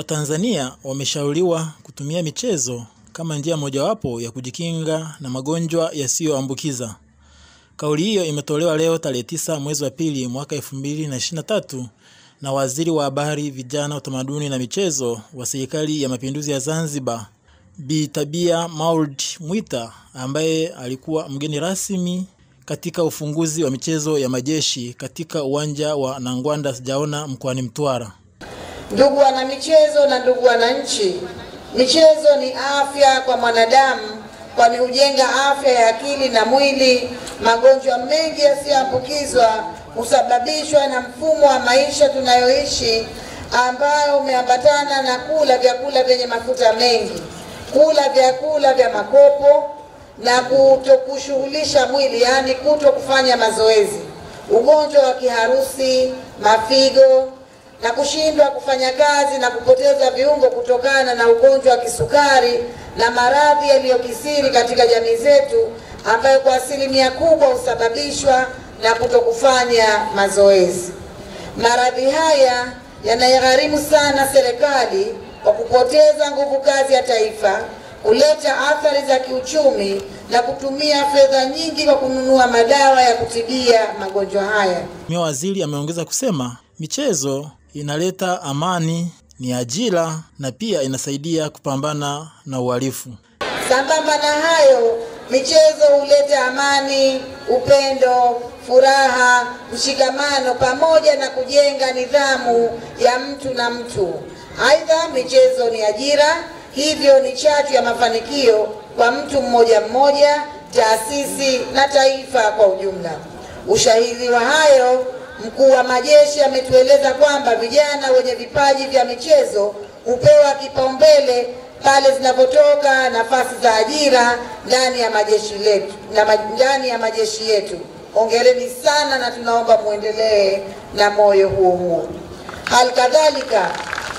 Watanzania wameshauriwa kutumia michezo kama njia mojawapo ya kujikinga na magonjwa yasiyoambukiza. Kauli hiyo imetolewa leo tarehe tisa mwezi wa pili mwaka elfu mbili na ishirini na tatu na Waziri wa Habari, Vijana, Utamaduni na Michezo wa Serikali ya Mapinduzi ya Zanzibar, Bi Tabia Maulid Mwita ambaye alikuwa mgeni rasmi katika ufunguzi wa michezo ya majeshi katika uwanja wa Nangwanda Sijaona mkoani Mtwara. Ndugu wana michezo na ndugu wananchi, michezo ni afya kwa mwanadamu, kwani hujenga afya ya akili na mwili. Magonjwa mengi yasiyoambukizwa husababishwa na mfumo wa maisha tunayoishi, ambayo umeambatana na kula vyakula vyenye mafuta mengi, kula vyakula vya makopo na kutokushughulisha mwili, yaani kuto kufanya mazoezi, ugonjwa wa kiharusi, mafigo na kushindwa kufanya kazi na kupoteza viungo kutokana na ugonjwa wa kisukari na maradhi yaliyokisiri katika jamii zetu ambayo kwa asilimia kubwa husababishwa na kutokufanya mazoezi. Maradhi haya yanaigharimu sana serikali kwa kupoteza nguvu kazi ya taifa, kuleta athari za kiuchumi na kutumia fedha nyingi kwa kununua madawa ya kutibia magonjwa haya. Mheshimiwa Waziri ameongeza kusema michezo inaleta amani, ni ajira na pia inasaidia kupambana na uhalifu. Sambamba na hayo, michezo huleta amani, upendo, furaha, mshikamano pamoja na kujenga nidhamu ya mtu na mtu. Aidha, michezo ni ajira, hivyo ni chachu ya mafanikio kwa mtu mmoja mmoja, taasisi na taifa kwa ujumla. Ushahidi wa hayo Mkuu wa majeshi ametueleza kwamba vijana wenye vipaji vya michezo hupewa kipaumbele pale zinapotoka nafasi za ajira ndani ya majeshi letu na ndani ya majeshi yetu. Hongereni sana na tunaomba muendelee na moyo huo huo. Hali kadhalika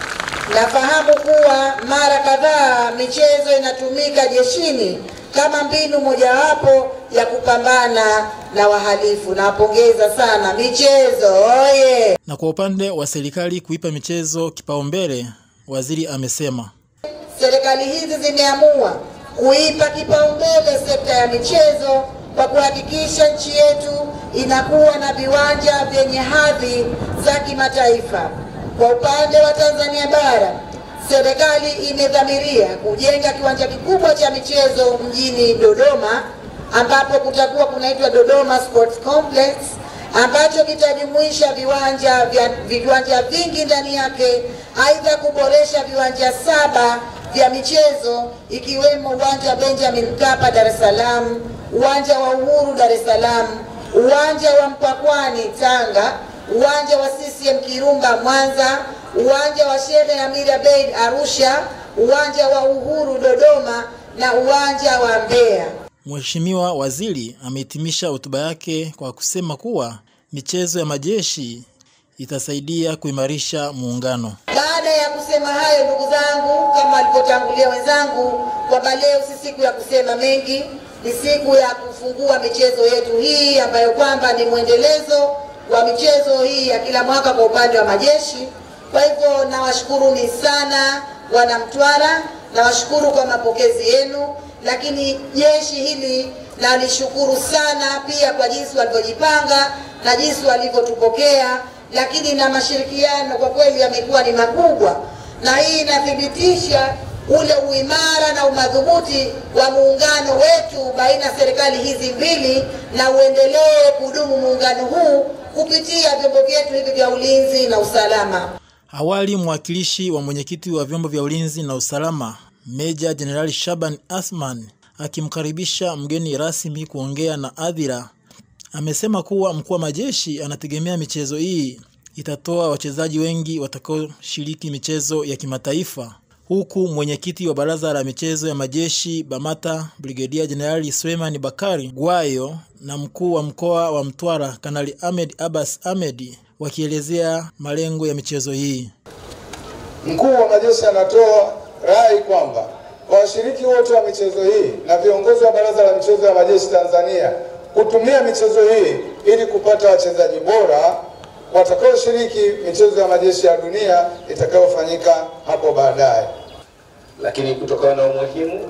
nafahamu kuwa mara kadhaa michezo inatumika jeshini kama mbinu mojawapo ya kupambana na wahalifu. Nawapongeza sana michezo oye! Na kwa upande wa serikali kuipa michezo kipaumbele, waziri amesema serikali hizi zimeamua kuipa kipaumbele sekta ya michezo kwa kuhakikisha nchi yetu inakuwa na viwanja vyenye hadhi za kimataifa. Kwa upande wa Tanzania bara serikali imedhamiria kujenga kiwanja kikubwa cha michezo mjini Dodoma ambapo kutakuwa kunaitwa Dodoma Sports Complex ambacho kitajumuisha viwanja vya viwanja vingi ndani yake. Aidha, kuboresha viwanja saba vya michezo ikiwemo uwanja wa Benjamin Mkapa Dar es Salaam, uwanja wa Uhuru Dar es Salaam, uwanja wa Mpakwani Tanga, uwanja wa CCM Kirumba Mwanza, uwanja wa Sheikh Amir Abeid Arusha, uwanja wa Uhuru Dodoma na uwanja wa Mbeya. Mheshimiwa Waziri amehitimisha hotuba yake kwa kusema kuwa michezo ya majeshi itasaidia kuimarisha muungano. Baada ya kusema hayo, ndugu zangu, kama walivyotangulia wenzangu, kwamba leo si siku ya kusema mengi, ni siku ya kufungua michezo yetu hii ambayo kwamba ni mwendelezo wa michezo hii ya kila mwaka kwa upande wa majeshi. Kwa hivyo nawashukuruni sana wana Mtwara, nawashukuru kwa mapokezi yenu, lakini jeshi hili nalishukuru sana pia kwa jinsi walivyojipanga na jinsi walivyotupokea, lakini na mashirikiano kwa kweli yamekuwa ni makubwa, na hii inathibitisha ule uimara na umadhubuti wa muungano wetu baina ya serikali hizi mbili, na uendelee kudumu muungano huu kupitia vyombo vyetu hivi vya ulinzi na usalama. Awali mwakilishi wa mwenyekiti wa vyombo vya ulinzi na usalama Meja Jenerali Shaban Athman akimkaribisha mgeni rasmi kuongea na hadhira amesema kuwa mkuu wa majeshi anategemea michezo hii itatoa wachezaji wengi watakaoshiriki michezo ya kimataifa, huku mwenyekiti wa baraza la michezo ya majeshi BAMATA Brigedia Jenerali Suleiman Bakari Gwayo na mkuu wa mkoa wa Mtwara Kanali Ahmed Abbas Ahmed wakielezea malengo ya michezo hii. Mkuu wa majeshi anatoa rai kwamba kwa washiriki wote wa michezo hii na viongozi wa baraza la michezo ya majeshi Tanzania kutumia michezo hii ili kupata wachezaji bora watakaoshiriki michezo ya majeshi ya dunia itakayofanyika hapo baadaye. Lakini kutokana na umuhimu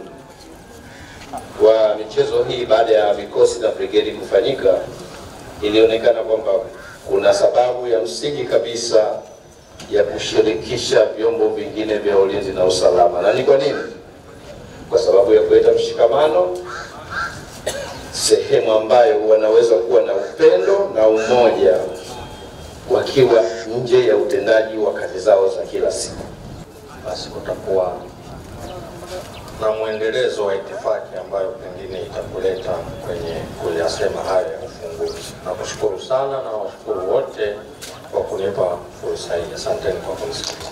wa michezo hii baada ya vikosi na brigedi kufanyika, ilionekana kwamba kuna sababu ya msingi kabisa ya kushirikisha vyombo vingine vya ulinzi na usalama. Na ni kwa nini? Kwa sababu ya kuleta mshikamano, sehemu ambayo wanaweza kuwa na upendo na umoja wakiwa nje ya utendaji wa kazi zao za kila siku. basi kutakuwa na mwendelezo wa itifaki ambayo pengine itakuleta kwenye kuyasema hayo ya ufunguzi. Nakushukuru sana na washukuru wote kwa kunipa fursa hii. Asanteni kwa kunisikiliza.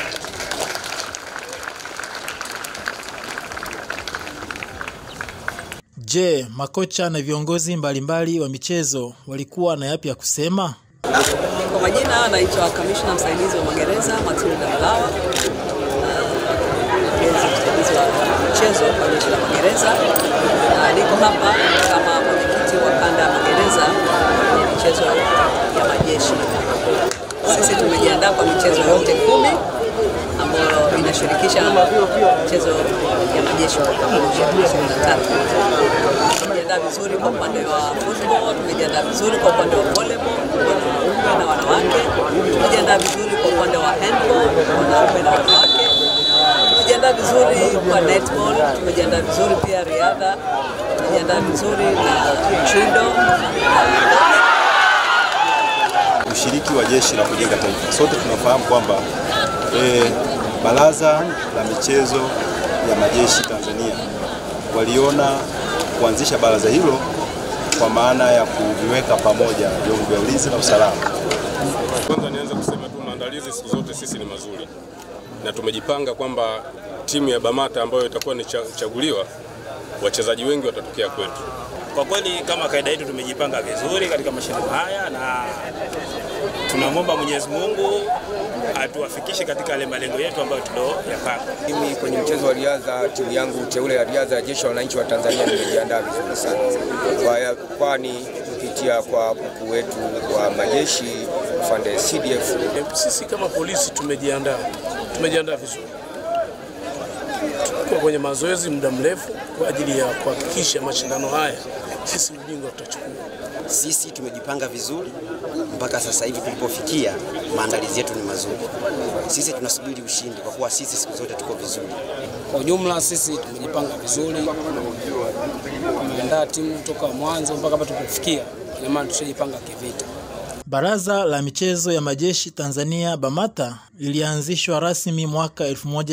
Je, makocha na viongozi mbalimbali wa michezo walikuwa na yapi ya kusema? Kwa majina naitwa kamishna msaidizi wa magereza Matilda Mlawa, mkurugenzi msaidizi wa michezo kwa jeshi la magereza, na niko hapa kama mwenyekiti wa kanda ya magereza kwenye michezo ya majeshi. Sisi tumejiandaa kwa michezo yote kumi ambayo inashirikisha michezo ya majeshi kwa pamoja 23. Tumejiandaa vizuri kwa upande wa football, tumejiandaa vizuri kwa upande wa volleyball wanaume na wanawake, tumejiandaa vizuri kwa upande wa handball wanaume na wanawake, tumejiandaa vizuri kwa netball, tumejiandaa vizuri pia riadha, tumejiandaa vizuri na judo ushiriki wa jeshi la kujenga taifa. Sote tunafahamu kwamba e, baraza la michezo ya majeshi Tanzania waliona kuanzisha baraza hilo kwa maana ya kuviweka pamoja vyombo vya ulinzi na usalama. Kwanza nianze kusema tu maandalizi siku zote sisi ni mazuri, na tumejipanga kwamba timu ya Bamata ambayo itakuwa ni cha- chaguliwa, wachezaji wengi watatokea kwetu. Kwa kweli kama kaida yetu tumejipanga vizuri katika mashindano haya na tunamwomba Mwenyezi Mungu atuwafikishe katika yale malengo yetu ambayo tulioyapanga. Mimi kwenye mchezo wa riadha, timu yangu teule ya riadha ya Jeshi la Wananchi wa Tanzania nimejiandaa vizuri sana, Kwa- kwani kupitia kwa mkuu wetu wa majeshi afande CDF Sisi kama polisi tumejiandaa, tumejiandaa vizuri. Tulikuwa kwenye mazoezi muda mrefu kwa ajili ya kuhakikisha mashindano haya sisi ubingwa tutachukua. Sisi tumejipanga vizuri mpaka sasa hivi tulipofikia, maandalizi yetu ni mazuri. Sisi tunasubiri ushindi kwa kuwa sisi siku zote tuko vizuri. Kwa ujumla sisi tumejipanga vizuri, tumeandaa timu toka mwanzo mpaka hapa tulipofikia, ina maana tushajipanga kivita. Baraza la michezo ya majeshi Tanzania BAMATA lilianzishwa rasmi mwaka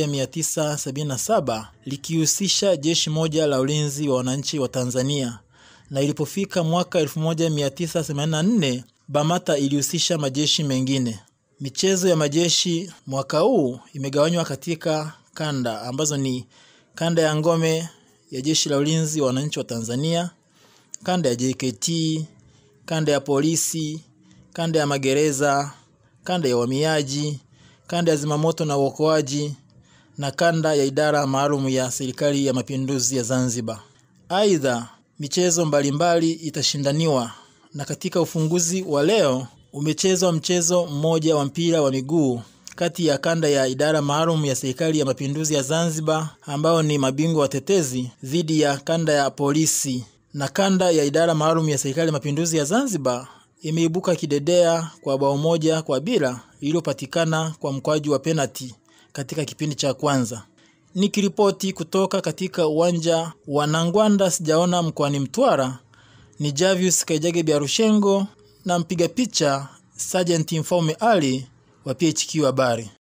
1977 likihusisha jeshi moja la ulinzi wa wananchi wa Tanzania, na ilipofika mwaka 1984 BAMATA ilihusisha majeshi mengine. Michezo ya majeshi mwaka huu imegawanywa katika kanda ambazo ni kanda ya ngome ya jeshi la ulinzi wa wananchi wa Tanzania, kanda ya JKT, kanda ya polisi, kanda ya magereza, kanda ya uhamiaji, kanda ya zimamoto na uokoaji na kanda ya idara maalum ya serikali ya mapinduzi ya Zanzibar. Aidha, michezo mbalimbali itashindaniwa na katika ufunguzi wa leo umechezwa mchezo mmoja wa mpira wa miguu kati ya kanda ya idara maalum ya serikali ya mapinduzi ya Zanzibar ambao ni mabingwa watetezi dhidi ya kanda ya polisi na kanda ya idara maalum ya serikali ya mapinduzi ya Zanzibar imeibuka kidedea kwa bao moja kwa bila lililopatikana kwa mkwaju wa penati katika kipindi cha kwanza. Nikiripoti kutoka katika uwanja wa Nangwanda sijaona mkoani Mtwara ni Javius Kaijage Biarushengo na mpiga picha Sergeant Mfaume Ali wa PHQ Habari.